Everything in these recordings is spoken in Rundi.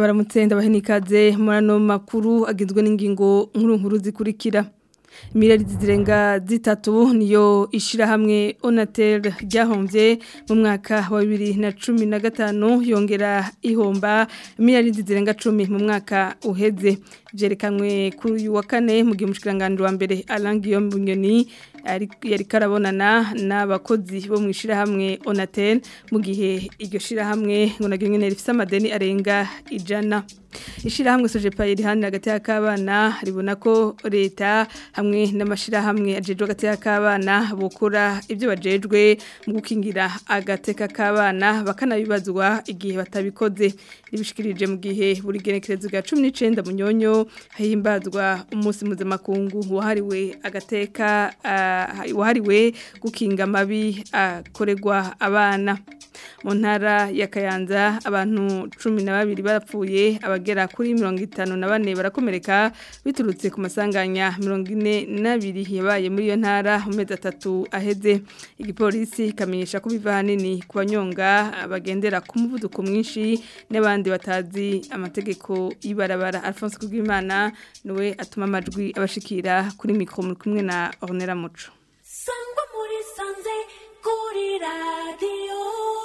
ndabaramutse ndabahenikaze murano makuru agizwe n'ingingo nkuru nkuru zikurikira miliyari zirenga zitatu niyo ishirahamwe Onatel ryahombye mu mwaka wa bibiri na cumi na gatanu yongera ihomba miliyari zirenga cumi mu mwaka uheze byerekanwe kuri uyu wa kane mu gihe umushikiranganji wa mbere arangiye mu bunyoni yari karabonana n'abakozi bo mu ishirahamwe Onatel mu gihe iryo shirahamwe ngo naryo nyene rifise amadeni arenga ijana ishirahamwe Sojepa iri hano hagati y'akabana ribona ko leta hamwe n'amashirahamwe ajejwe hagati y'akabana bukora ibyo bajejwe mu gukingira agateka k'abana bakanabibazwa igihe batabikoze ribishikirije mu gihe buri genekerezo bwa 19 munyonyo himbazwa umunsi mpuzamakungu wahariwe agateka uh, wahariwe gukinga amabi akorerwa abana mu ntara ya Kayanza abantu 12 barapfuye abagera kuri 54 barakomereka biturutse ku masanganya 42 yabaye muri iyo ntara mu mezi atatu aheze igipolisi kamenyesha ko biva hanini ku banyonga bagendera ku muvuduko mwinshi n'abandi batazi amategeko y'ibarabara Alphonse Kugimana niwe atuma amajwi abashikira kuri mikro muri kumwe na Ornella Muco Sangwa muri sanze kuri radio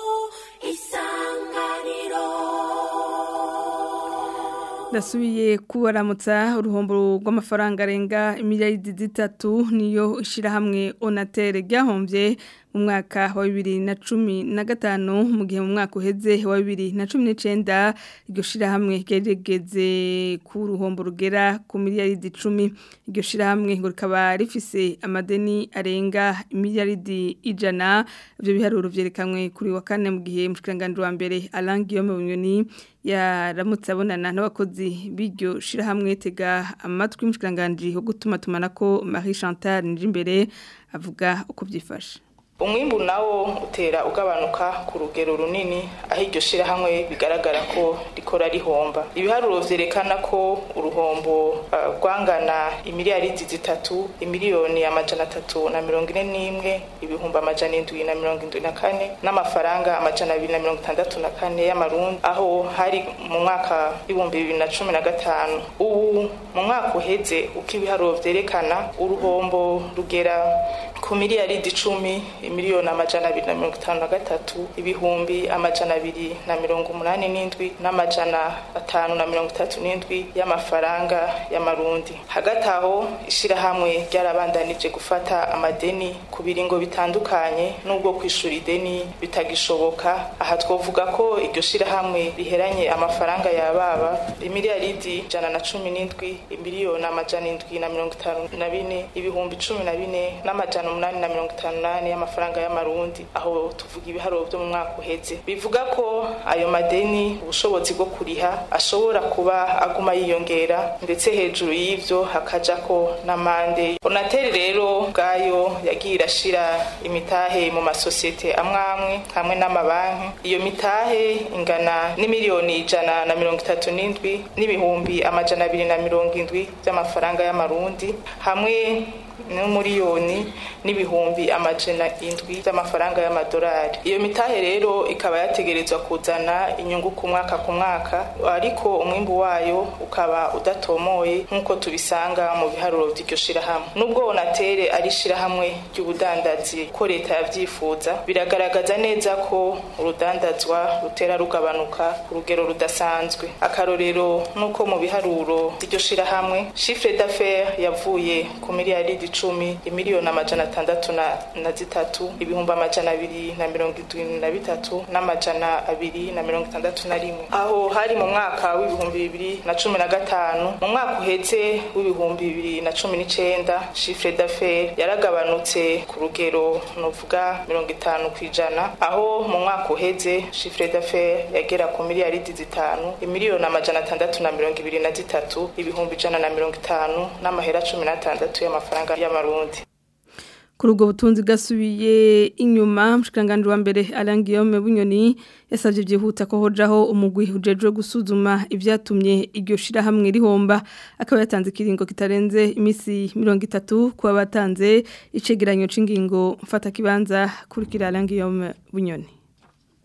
isanganiro Nasubiye kubaramutsa uruhombo rw'amafaranga arenga imiliyari zitatu niyo ishirahamwe Onatel ryahombye mu mwaka wa bibiri na cumi na gatanu mu gihe mu mwaka uheze wa bibiri na cumi n'icenda iryo shirahamwe ryarigeze ku ruhombo rugera ku miliyaridi icumi iryo shirahamwe ngo rikaba rifise amadeni arenga imiliyaridi ijana ivyo biharuro vyerekanwe kuri wa kane mu gihe umushikiranganji wa mbere Alain Guillaume Bunyoni yaramutse abonana n'abakozi b'iryo shirahamwe tega amatwi umushikiranganji wo gutuma tumanako Marie Chantal Njimbere avuga uko byifashe umwimbu nawo utera ugabanuka ku rugero runini aho iryo shirahamwe bigaragara ko rikora rihomba ibiharuro vyerekana ko uruhombo uh, rwangana imiliyaridi zitatu imiliyoni amajana atatu na mirongo ine n'imwe ibihumbi amajana indwi na mirongo indwi na kane n'amafaranga amajana abiri na mirongo itandatu na kane y'amarundi aho hari mu mwaka w'ibihumbi bibiri na cumi na gatanu ubu mu mwaka uheze uko ibiharuro vyerekana uruhombo rugera ku miliyaridi icumi miliyoni amajana abiri na mirongo itanu na gatatu ibihumbi amajana abiri na mirongo umunani n'indwi n'amajana atanu na mirongo itatu n'indwi y'amafaranga y'amarundi hagati aho ishirahamwe ryarabandanije gufata amadeni ku biringo bitandukanye n'ubwo kwishura ideni bitagishoboka aha twovuga ko iryo shirahamwe riheranye amafaranga yababa imiliyaridi ijana na cumi n'indwi imiliyoni amajana indwi na mirongo itanu na bine ibihumbi cumi na bine n'amajana umunani na mirongo itanu n'ane y'amafaranga y'amarundi aho tuvuga ibiharuro byo mu mwaka uheze bivuga ko ayo madeni ubushobozi bwo kuriha ashobora kuba aguma yiyongera ndetse hejuru y'ivyo hakaja ko n'amande onateri rero bwayo yagiye irashira imitahe mu masosiyete amwe amwe hamwe n'amabanki iyo mitahe ingana n'imiliyoni ijana na mirongo itatu n'indwi n'ibihumbi amajana abiri na mirongo indwi by'amafaranga y'amarundi hamwe n'umuriyoni n'ibihumbi amajana indwi z'amafaranga y'amadolari iyo mitahe rero ikaba yategerezwa kuzana inyungu ku mwaka ku mwaka ariko umwimbu wayo ukaba udatomoye nk'uko tubisanga mu biharuro by'iryo shirahamwe nubwo onatere ari ishirahamwe ry'ubudandazi ko leta yavyifuza biragaragaza neza ko urudandazwa rutera rugabanuka ku rugero rudasanzwe akarorero nuko mu biharuro by'iryo shirahamwe chiffre d'affaires yavuye ku miliyaridi icumi imiliyoni amajana atandatu na, na zitatu ibihumbi amajana abiri na mirongo indwi na bitatu n'amajana abiri na mirongo itandatu na rimwe aho hari mu mwaka w'ibihumbi bibiri na cumi na gatanu mu mwaka uheze w'ibihumbi bibiri na cumi n'icenda chiffre d'affaires yaragabanutse ku rugero novuga mirongo itanu ku ijana aho mu mwaka uheze chiffre d'affaires yagera ku miliyaridi zitanu imiliyoni amajana atandatu na mirongo ibiri na zitatu ibihumbi ijana na mirongo itanu n'amahera cumi n'atandatu y'amafaranga y'amarundi kuri ubwo butunzi bwasubiye inyuma mushikanganje wa mbere Alain Guillaume Bunyoni yasavye byihuta ko hojaho umugwi ujejwe gusuzuma ivyatumye iryo shira hamwe rihomba akaba yatanze ikiringo kitarenze imisi 30 kuba batanze icegeranyo c'ingingo mfata kibanza kuri Alain Guillaume Bunyoni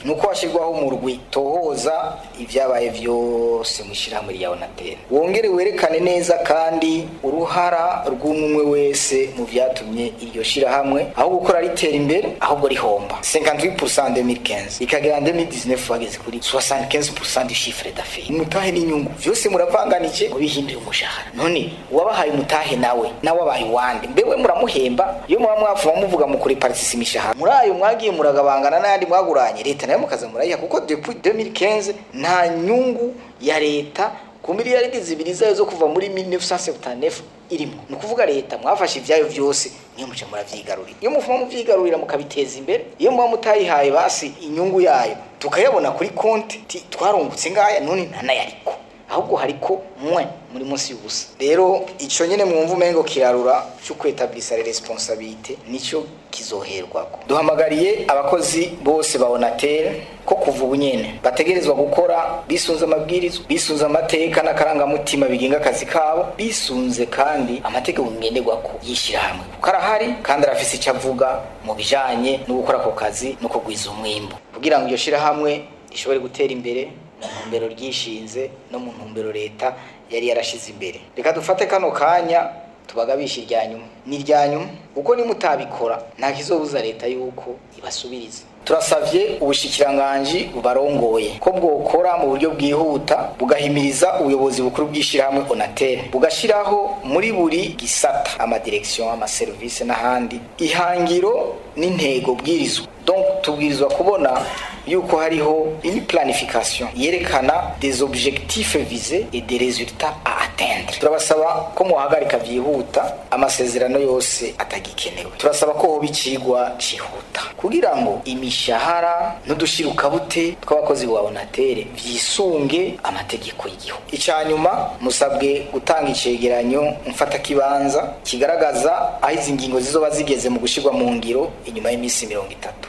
ni uko hashyirwaho umurwi tohoza ibyabaye byose mu ishyirahamwe rya onateri wongere werekane neza kandi uruhara rw'umwe wese mu byatumye iryo shyirahamwe aho gukora ritera imbere ahubwo rihomba 58% 2015 ikagera 2019 bageze kuri 75% du chiffre d'affaires umutahe n'inyungu byose muravanganije mubihindura umushahara none uwabahaye umutahe nawe nawe abaye uwande mbewe muramuhemba iyo muba mwavuma muvuga mu kuri participation imishahara muri ayo mwagiye muragabangana n'ayandi mwaguranye leta nayo mukaza murayiha kuko depuis 2015 nta nyungu ya leta ku miliyaridi zibiri zayo zo kuva muri 1979 irimo ni ukuvuga leta mwafashe ibyayo byose niyo muca muravyigarurira iyo muvuma muvyigarurira mukabiteza imbere iyo muba mutayihaye basi inyungu yayo tukayabona kuri konti ti twarungutse ngaya none ntanayariko ahubwo hariko mwe muri munsi y'ubusa rero ico nyene mwumva umengo kirarura cyo kwetablisha responsabilité nico kizoherwako duhamagariye abakozi bose ba Onatel ko kuva ubu nyene bategerezwa gukora bisunze amabwirizwa bisunze amateka n'akarangamutima bigenga akazi kabo bisunze kandi amategeko ngenderwako yishyirahamwe kuko arahari kandi arafise icyo avuga mu bijanye no gukora ako kazi no kugwiza umwimbu kugira ngo iryo shirahamwe rishobore gutera imbere mu ntumbero ryishinze no mu ntumbero leta yari yarashize imbere reka dufate kano kanya tubagabisha irya nyuma ni irya nyuma kuko nimutabikora nta kizobuza leta yuko ibasubiriza turasavye ubushikiranganji bubarongoye ko bwokora mu buryo bwihuta bugahimiriza ubuyobozi bukuru bw'ishyirahamwe onatel bugashiraho muri buri gisata amadirekisiyo amaserivisi n'ahandi ihangiro n'intego bwirizwa donc tubwirizwa kubona yuko hariho une planification yerekana des objectifs visés et des résultats à atteindre turabasaba ko muhagarika byihuta amasezerano yose atagikenewe turasaba ko hoba icigwa cihuta kugira ngo imishahara n'udushirukabute tw'abakozi ba onatere vyisunge amategeko y'igihugu icya nyuma musabwe gutanga icegeranyo mfatakibanza kigaragaza aho izi ngingo zizoba zigeze mu gushirwa mu ngiro inyuma y'iminsi mirongo itatu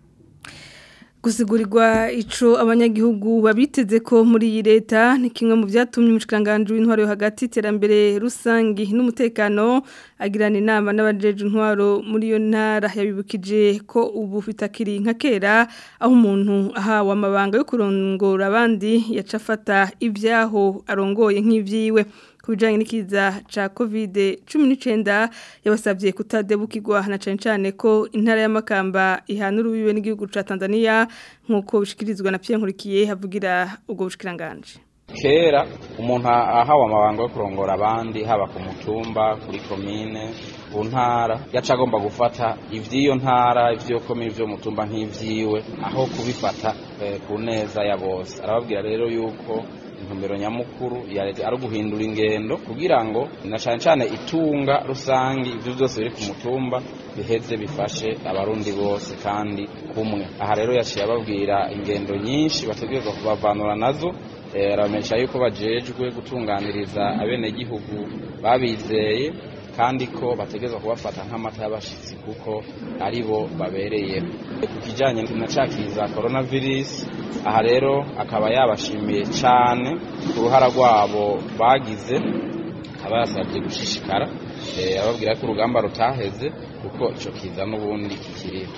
Gusigurirwa ico abanyagihugu babiteze ko muri iyi leta ni kimwe mu byatumye umushikanganje w'intwaro yo hagati iterambere rusangi n'umutekano agirana inama n'abajeje intwaro muri yo ntara yabibukije ko ubu bitakiri nka kera aho umuntu ahawe amabanga yo kurongora abandi yacafata ibyaho arongoye nk'ivyiwe kubijanye n'ikiza ca covid 19 yabasabye kutadebukirwa na cane cane ko intara y'amakamba ihanura ubiwe n'igihugu ca Tanzania nkuko bishikirizwa na Pierre Nkurikiye havugira ubwo bushikiranganje kera umuntu ahawe amabanga yo kurongora abandi haba ku mutumba kuri komine ku ntara yaca agomba gufata ivy'iyo ntara ivyo komine ivyo mutumba nk'ivyiwe aho kubifata eh, ku neza ya bose arababwira rero yuko intumbero nyamukuru ya leta ari uguhindura ingendo kugira ngo na cane cane itunga rusangi ivyo byose biri ku mutumba biheze bifashe abarundi bose kandi kumwe aha rero yaciye ababwira ingendo nyinshi bategerezwa kubavanura nazo aramenyesha yuko bajejwe gutunganiriza abenegihugu babizeye kandi ko bategerezwa kubafata nk'amata y'abashitsi kuko ari bo babereye ku kijanye na cakiza coronavirus aha rero akaba yabashimiye cane ku ruhara rwabo bagize akaba yasabye gushishikara ababwira ko urugamba rutaheze kuko ico kiza n'ubundi kikiriho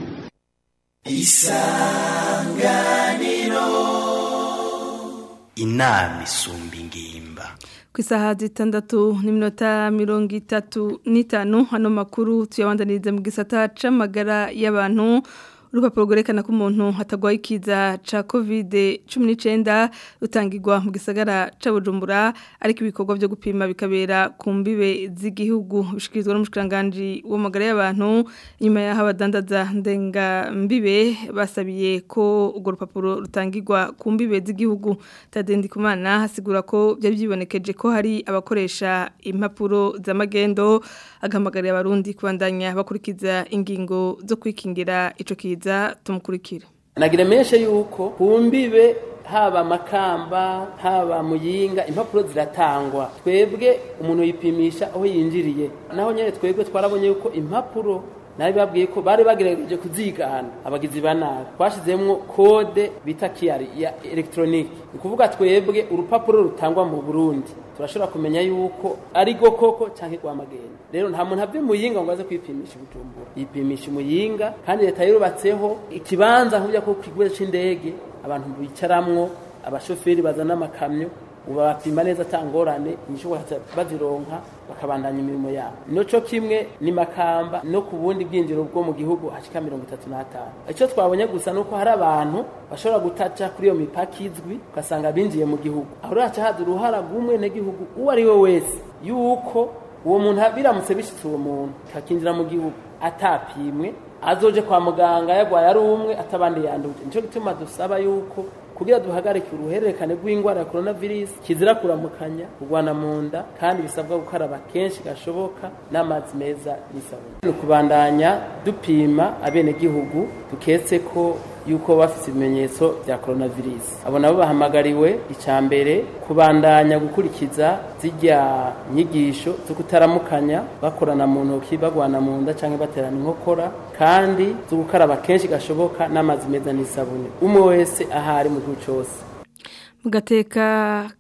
isanganiro inama isumba ingimba ku isaha zitandatu n'iminota mirongo itatu n'itanu hano makuru tuyabandaniriza mu gisata c'amagara y'abantu urupapuro rwerekana ko umuntu hatagwaye ikiza ca covid cumi n'icyenda rutangirwa mu gisagara ca bujumbura ariko ibikorwa byo gupima bikabera ku mbibe z'igihugu bishikirizwa n'umushikiranganji w'amagara y'abantu nyuma y'aho abadandaza ndengambibe basabiye ko urwo rupapuro rutangirwa ku mbibe z'igihugu tadendi kumana hasigura ko byari byibonekeje ko hari abakoresha impapuro z'amagendo agahamagarira abarundi kubandanya bakurikiza ingingo zo kwikingira ico kiza tumukurikira nagira meshe yuko kumbibe haba makamba haba muyinga impapuro ziratangwa twebwe umuntu yipimisha aho yinjiriye naho nyene twebwe twarabonye yuko impapuro nabi babwiye ko bari bagerageje kuzigana abagizi ba nabi twashizemwo kode bita kiyari ya electronique ni ukuvuga twebwe urupapuro rutangwa mu Burundi turashobora kumenya yuko ari go koko canke kwa magenda rero nta muntu ave muyinga ngo aze kwipimisha ubujumbura yipimisha umuyinga kandi leta yubatseho ikibanza nk'ujya ko kigwe c'indege abantu bicaramwo abashoferi bazana amakamyo ubabapima neza atangorane inyishu bazironka bakabandanya imirimo yabo noco kimwe ni makamba no ku bundi bwinjiro bwo mu gihugu hashika mirongo itatu n'atanu icyo twabonye gusa nuko hari abantu bashobora gutaca kuri iyo mipaka izwi ugasanga binjiye mu gihugu aho rero haca haza uruhara rw'umwenegihugu uwo ari we wese yuko uwo muntu biramutse bishitse uwo muntu kakinjira mu gihugu atapimwe azoje kwa muganga yagwaye ari umwe atabandi yanduje nico gituma dusaba yuko kugira duhagarike uruhererekane rw'indwara ya coronavirus kizira kuramukanya kurwana mu nda kandi bisabwa gukaraba kenshi gashoboka n'amazi meza n'isabune ni ukubandanya dupima abenegihugu duketse ko yuko bafite ibimenyetso bya coronavirus abo nabo bahamagariwe icya mbere kubandanya gukurikiza zijya nyigisho zo kutaramukanya bakorana mu ntoki bagwana mu nda cyangwa baterana inkokora kandi zo gukaraba kenshi gashoboka n'amazi meza n'isabune umwe wese ahari mu gihugu cyose mu gateka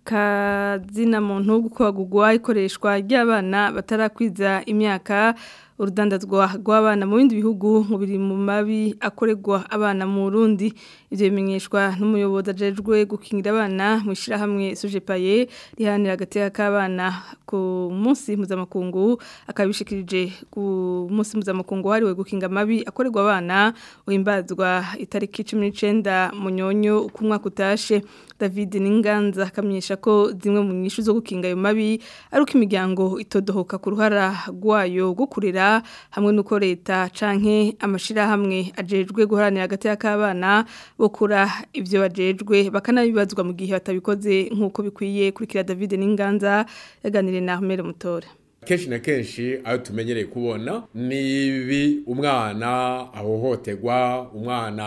kazina muntu gukwagugwa ikoreshwa ry'abana batarakwiza imyaka urudandazwa rw'abana mu bindi bihugu mu biri mu mabi akorerwa abana mu Burundi ivyo bimenyeshwa n'umuyobozi ajejwe gukingira abana mu ishirahamwe Sojepaye rihanira agateka k'abana ku munsi mpuzamakungu akabishikirije ku munsi mpuzamakungu hariwe gukinga amabi akorerwa abana uhimbazwa itariki 19 munyonyo ku mwaka utashe David Ninganza akamenyesha ko zimwe mu nyishu zo gukinga ayo mabi ari uko imiryango itodohoka ku ruhara rwayo rwo kurera hamwe nuko leta canke amashirahamwe ajejwe guharanira hagati y'akabana bokura ivyo bajejwe bakanabibazwa mu gihe batabikoze nk'uko bikwiye kurikira David Ninganza yaganiriye na Ahmed Mutore kenshi na kenshi ayo tumenyereye kubona ni ibi umwana ahohoterwa umwana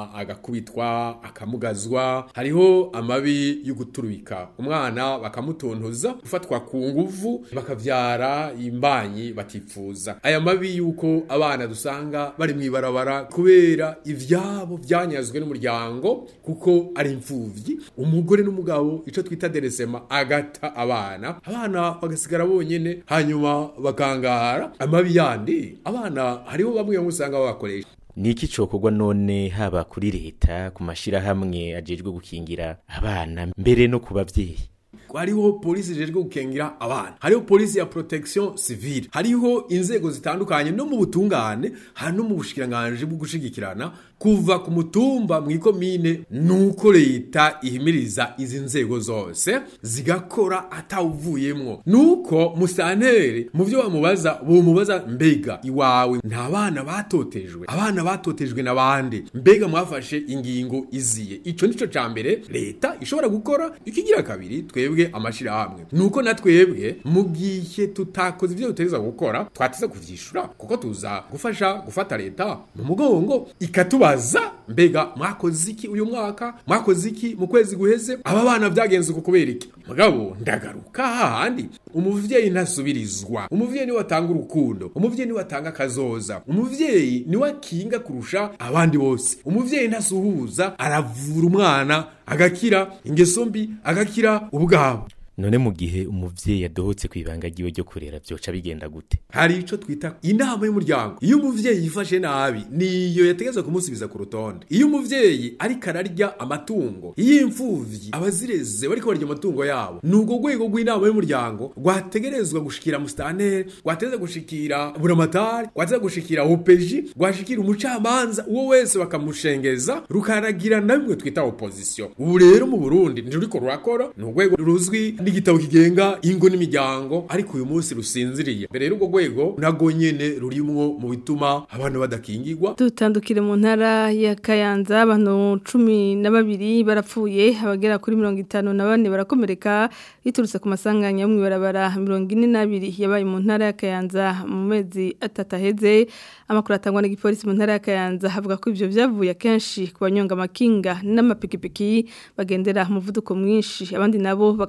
agakubitwa akamugazwa hariho amabi yo guturubika umwana bakamutuntuza gufatwa ku nguvu bakavyara imbanyi batifuza aya mabi yuko abana dusanga bari mwibarabara kubera ivyabo vyanyazwe n'umuryango kuko ari imfuvyi umugore n'umugabo ico twita deresema agata abana abana bagasigara bonyene hanyuma bakangara amabi yandi abana hariho bamwe bamwe usanga babakoresha Niki cokorwa none haba kuri leta ku mashirahamwe ajejwe gukingira abana mbere no ku bavyeyi hariho polisi ijejwe gukengira abana hariho polisi ya protection civile hariho inzego zitandukanye no mu butungane hari no mu bushikiranganje bwo gushigikirana kuva ku mutumba mu ikomine nuko leta ihimiriza izi nzego zose zigakora atawuvuyemwo nuko musantere mu byo bamubaza bumubaza mbega iwawe nta bana batotejwe abana batotejwe n'abandi mbega mwafashe ingingo iziye ico nico ca mbere leta ishobora gukora ikigira kabiri twebwe amashirahamwe nuko na twebwe mu gihe tutakoze ivyo dutegerezwa gukora twateza kuvyishura kuko tuza gufasha gufata leta mu mugongo ikatubaza mbega mwakoze iki uyu mwaka mwakoze iki mu kwezi guheze aba bana vyagenze uko kubera iki mugabo ndagaruka hahandi umuvyeyi ntasubirizwa umuvyeyi niwe atanga urukundo umuvyeyi niwe atanga akazoza umuvyeyi niwe akinga kurusha abandi bose umuvyeyi ntasuhuza aravura umwana agakira ingeso mbi agakira ubwabo none mu gihe umuvyeyi yadohotse ku ibanga ryiwe ryo kurera vyoca bigenda gute hari ico twita inama y'umuryango iyo umuvyeyi yifashe nabi niyo yategezwa kumusubiza ku rutonde iyo umuvyeyi ariko ararya amatungo iyo imfuvyi abazireze bariko barya amatungo yabo ni urwo rwego rw'inama y'umuryango rwategerezwa gushikira mustanere rwategerezwa gushikira buramatari rwategerezwa gushikira opeji rwashikira umucamanza uwo wese bakamushengeza rukaragira na bimwe twita opposition ubu rero mu burundi ntiruriko rurakora ni urwego ruzwi n'igitabo kigenga ingo n'imiryango ariko uyu munsi rusinziriye mbere y'urwo rwego nago nyene rurimwo mu bituma abantu badakingirwa dutandukire mu ntara ya Kayanza abantu cumi na babiri barapfuye abagera kuri mirongo itanu na bane barakomereka biturutse ku masanganya yo mw'ibarabara mirongo ine n'abiri yabaye mu ntara ya Kayanza mu mezi atatu aheze amakuru atangwa n'igipolisi mu ntara ya Kayanza havuga ko ivyo vyavuye akenshi ku banyonga amakinga n'amapikipiki bagendera umuvuduko mwinshi abandi nabo bakaba batazi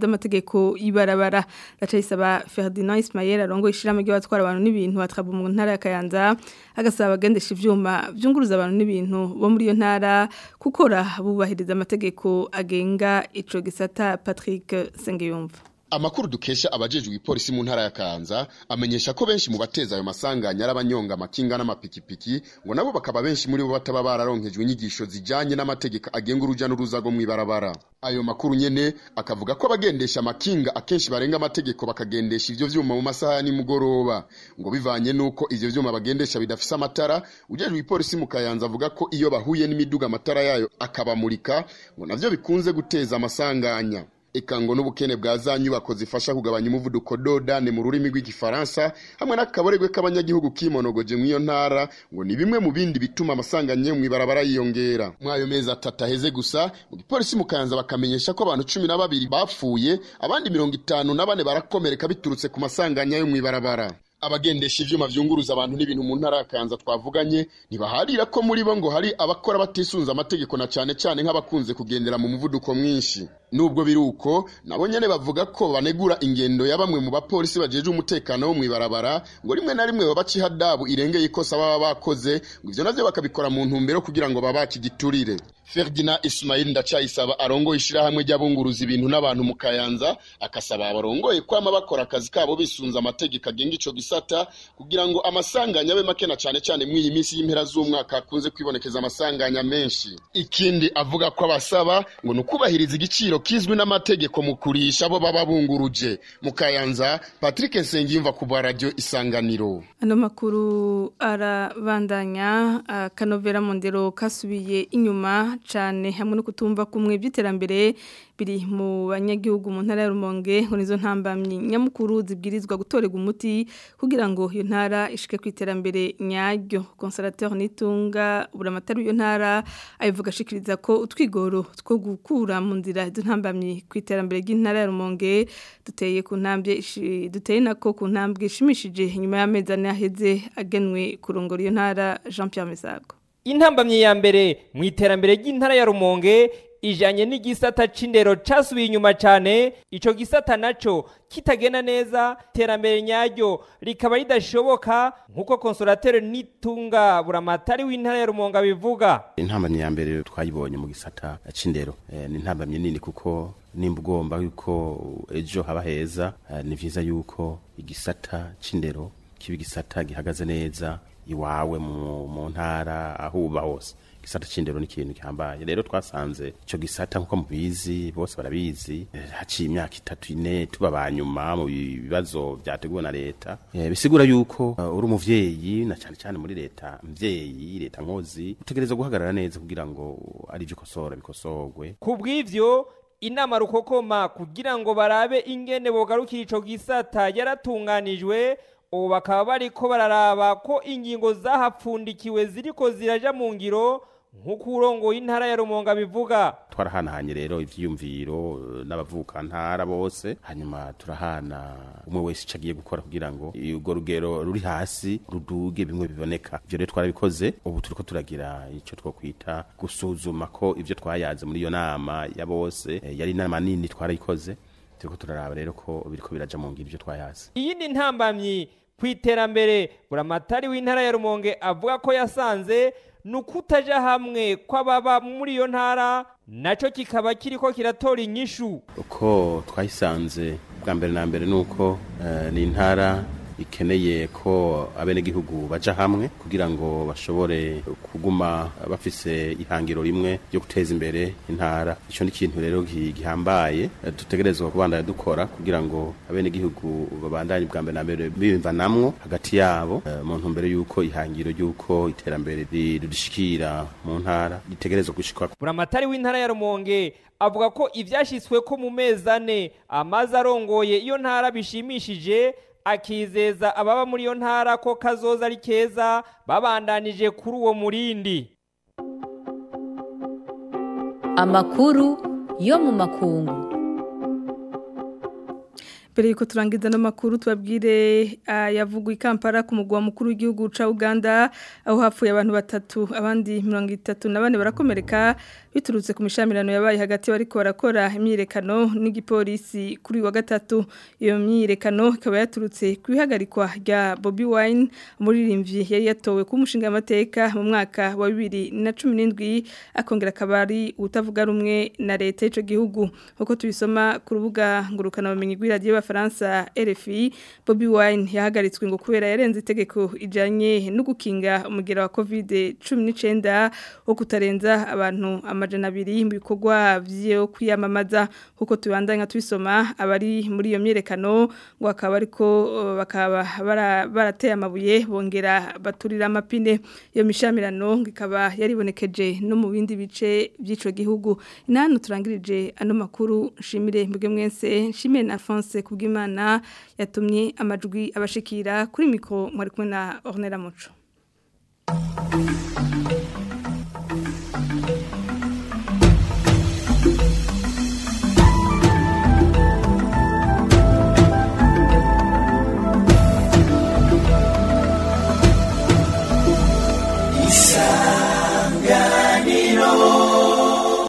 z'amategeko y'ibarabara ndacayisaba Ferdinand Ismael arongo ishiramo ry'abatwara abantu n'ibintu batwaba mu ntara ya Kayanza agasaba agendesha ivyuma vyunguruza abantu n'ibintu bo muri iyo ntara gukora bubahiriza amategeko agenga ico gisata Patrick Sengeyumva Amakuru dukesha abajejwe ipolisi mu ntara ya Kanza amenyesha ko benshi mu bateza ayo masanganya arabanyonga amakinga n'amapikipiki ngo nabo bakaba benshi muri bo bataba bararonkejwe inyigisho zijanye n'amategeko agenga uruja n'uruza rwo mw'ibarabara ayo makuru nyene akavuga ko abagendesha amakinga akenshi barenga amategeko bakagendesha ivyo vyuma mu masaha ya nimugoroba ngo bivanye nuko ivyo vyuma bagendesha bidafise amatara ujejwe ipolisi mu Kayanza avuga ko iyo bahuye n'imiduga amatara yayo akabamurika ngo navyo bikunze guteza amasanganya eka ngo n'ubukene bwa za nyubako zifasha kugabanya umuvuduko dodane mu rurimi rw'igifaransa hamwe n'akaboregwe k'abanyagihugu kimonogoje mw'iyo ntara ngo ni bimwe mu bindi bituma amasanganye mu ibarabara yiyongera muri ayo mezi atatu aheze gusa mu gipolisi mu kayanza bakamenyesha ko abantu cumi na babiri bapfuye abandi mirongo itanu na bane barakomereka biturutse ku masanganya yo mu ibarabara abagendesha ivyuma vyunguruza abantu n'ibintu mu ntara ya Kanza twavuganye ntibaharira ko muri bo ngo hari abakora batisunza amategeko na cane cane nk'abakunze kugendera mu muvuduko mwinshi nubwo biruko nabo nyene bavuga ko banegura ingendo ya bamwe mu bapolisi bajeje umutekano wo mwibarabara ngo rimwe na rimwe babaca ihadabu irengeye ikosa baba bakoze ngo ivyo navyo bakabikora mu ntumbero kugira ngo babaki giturire Ferdinand Ismail ndacayisaba arongoye ishirahamwe ry'abunguruza ibintu n'abantu mu Kayanza akasaba abarongoye kwama bakora akazi kabo bisunza amategeko agenga ico gisata kugira ngo amasanganya abe make na cane cane mw'iyi minsi y'impera z'umwaka akunze kwibonekeza amasanganya menshi ikindi avuga ko abasaba ngo nukubahiriza igiciro kizwi n'amategeko mu kurisha abo baba bunguruje mu Kayanza Patrick Nsengiyumva ku bwa radio Isanganiro ano makuru arabandanya akanovera mu ndero kasubiye inyuma cyane hamwe no kutumva kumwe by'iterambere biri mu banyagihugu mu ntara ya Rumonge ngo nizo ntambamyi nyamukuru zibwirizwa gutorega umuti kugira ngo iyo ntara ishike ku iterambere nyaryo consolateur nitunga buramatari iyo ntara ayivuga ashikiriza ko utwigoro two gukura mu nzira izo ntambamyi ku iterambere ry'intara ya Rumonge duteye ku ntambwe duteye nako ku ntambwe ishimishije nyuma y'amezi ane aheze agenwe kurongora iyo ntara Jean Pierre Misago intambamye ya mbere mu iterambere ry'intara ya Rumonge ijanye n'igisata c'indero casubiye inyuma cane ico gisata naco kitagena neza iterambere nyaryo rikaba ridashoboka nk'uko konsolateri nitunga buramatari w'intara ya Rumonge bivuga intambamye ya mbere twayibonye mu gisata c'indero e, ni intambamye nini kuko nimba ugomba yuko ejo haba heza e, ni vyiza yuko igisata c'indero kiba igisata gihagaze neza iwawe mu, mu ntara aho uba hose gisata c'indero ni ikintu gihambaye rero twasanze ico gisata nkuko mubizi bose barabizi haciye imyaka itatu ine tuba banyuma mu bibazo vyateguwe na leta e, bisigura yuko uh, uri umuvyeyi na cane cane muri leta mvyeyi leta nkozi utegereza guhagarara neza kugira ngo ari vyo kosora bikosorwe kubw'ivyo inama rukokoma kugira ngo barabe ingene bogarukira ico gisata yaratunganijwe ubu bakaba bariko bararaba ko ingingo zahapfundikiwe ziriko ziraja mu ngiro nk'uko urongoye intara ya rumonga bivuga twarahanahanye rero ivyiyumviro n'abavuka ntara bose hanyuma turahana umwe wese ico agiye gukora kugira ngo urwo rugero ruri hasi ruduge bimwe biboneka ivyo rero twarabikoze ubu turiko turagira ico twokwita gusuzuma ko ivyo twayaze muri iyo nama ya bose yari inama nini twarayikoze turiko turaraba rero ko biriko biraja mu ngiro ivyo twayaze iyindi ntambamyi ku iterambere buramatari w'intara ya rumonge avuga ko yasanze ni ukutaja hamwe kw'ababa muri iyo ntara nacyo kikaba kiriko kiratora inyishu uko twayisanze bwa mbere na mbere ni uko ni intara ikeneye ko abenegihugu baja hamwe kugira ngo bashobore kuguma bafise ihangiro rimwe ryo guteza imbere intara ico ni ikintu rero gihambaye dutegerezwa kubandanya dukora kugira ngo abenegihugu babandanye bwa mbere na mbere biyumvanamwo hagati yabo mu ntumbero y'uko ihangiro ry'uko iterambere ririshikira mu ntara ritegerezwa gushikwa buramatari w'intara ya rumonge avuga ko ivyashitsweko mu mezi ane amazi arongoye iyo ntara bishimishije akizeza ababa muri iyo ntara ko kazoza ari keza babandanije kuri uwo murindi amakuru yo mu makungu mbere yuko turangiza n'amakuru tubabwire yavugwa i Kampala ku mugwa mukuru w'igihugu ca Uganda aho hapfuye abantu batatu abandi mirongo itatu na bane barakomereka biturutse ku mishamirano yabaye hagati bariko barakora imyirekano n'igipolisi kuri wa gatatu iyo myirekano ikaba yaturutse kwihagarikwa rya Bobby Wine umuririmbyi yari yatowe ku mushinga amateka mu mwaka wa 2017 akongera akabari utavuga rumwe na leta y'ico gihugu uko tubisoma ku rubuga ngurukana bumenyi rw'iradiyo y'abafaransa RFI Bobby Wine yahagaritswe ngo kubera yarenze itegeko ijanye no gukinga umugera wa COVID-19 wo kutarenza abantu amajana abiri mu bikorwa vyo kwiyamamaza kuko tubandanya tubisoma abari muri iyo myerekano ngo akaba ariko bakaba barateye amabuye bongera baturira amapine iyo mishamirano ikaba yaribonekeje no mu bindi bice by'ico gihugu inanu turangirije ano makuru nshimire mbwe mwese nshimire na Alphonse kubw'Imana yatumye amajwi abashikira kuri mikro mwari kumwe na Ornella Muco